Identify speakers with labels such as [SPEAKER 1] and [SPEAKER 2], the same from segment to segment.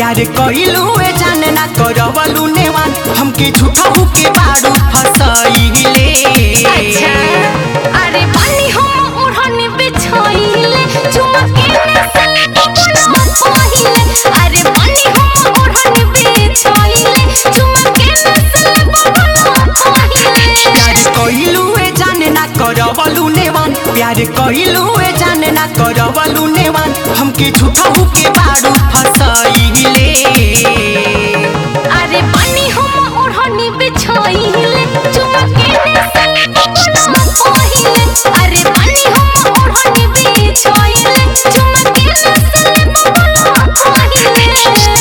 [SPEAKER 1] प्यार कइलू ए जाने ना करवलू नेवान हमके झूठा के बारू फसइले
[SPEAKER 2] अच्छा अरे पानी हम ओढ़नी बिछाइले चुमके ने से बोला पहिले अरे पानी हम ओढ़नी बिछाइले चुमके ने से बोला पहिले
[SPEAKER 1] प्यार कइलू ए जाने ना करवलू नेवान प्यार कइलू ए जाने ना करवलू नेवान हमके झूठा के बारू फसइले
[SPEAKER 2] अरे पानी हम ओढ़नी बिछाइले चुमके ने से बोला पहिले अरे पानी हम ओढ़नी बिछाइले चुमके ने से बोला पहिले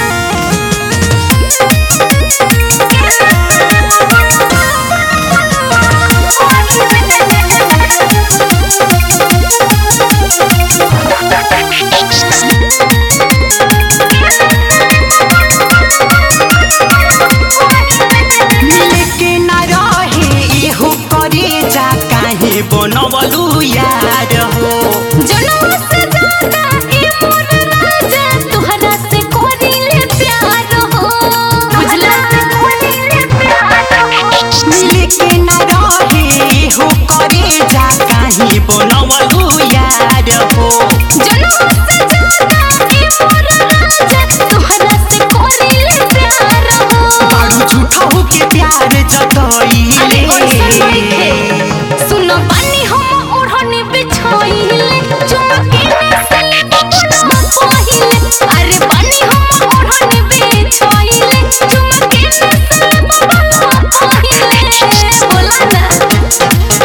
[SPEAKER 1] मिले के ना रहे इहो करे जा काहे बनवलू यार हो
[SPEAKER 2] जनवा से ज्यादा ए मोर राजा तोहरा से कोरिले प्यार हो बुझला
[SPEAKER 1] मिले के ना रहे हो करे जा काहे बनवलू यार हो
[SPEAKER 2] जनवा से ज्यादा ए मोर राजा तोहरा से कोरिले प्यार हो
[SPEAKER 1] बारू झूठा हो के प्यार
[SPEAKER 2] अरे ओइसन नइखे
[SPEAKER 1] जतइले
[SPEAKER 2] सुनो पानी हम ओढ़नी बिछाइले चुमके ने से बोला पहिले अरे पानी हम ओढ़नी बिछाइले चुमके ने से बोला पहिले बोला ना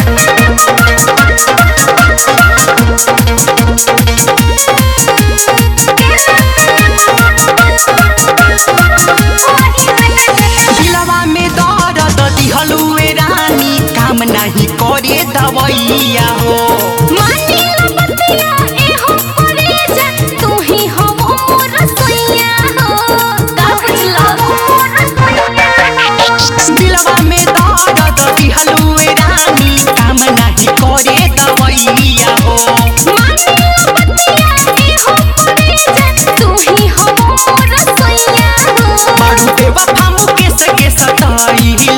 [SPEAKER 1] दिलवा में दर्द दिहलू ए रानी काम नहीं करे दवैया हो
[SPEAKER 2] मानी ला बतिया ए हम करे जा तू ही हम मोर सैया हो का बुझला मोर सैया
[SPEAKER 1] दिलवा में दर्द दिहलू ए रानी काम नहीं करे दवैया हो
[SPEAKER 2] मानी ला बतिया ए हम करे जा तू ही हम मोर सैया हो
[SPEAKER 1] बारू बेवफा मुकेश के सताइले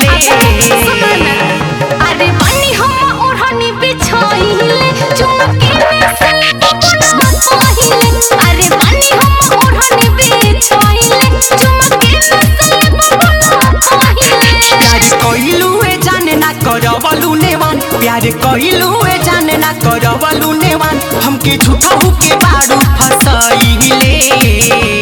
[SPEAKER 2] अरे पानी हम ओढ़नी बिछाइले चुमके में से बोला पहिले अरे पानी हम ओढ़नी बिछाइले चुमके में से बोला पहिले
[SPEAKER 1] प्यार कइलू ए जाने ना करवलू नेवान प्यार कइलू ए जाने ना करवलू नेवान हमके झूठा के बारू फसइले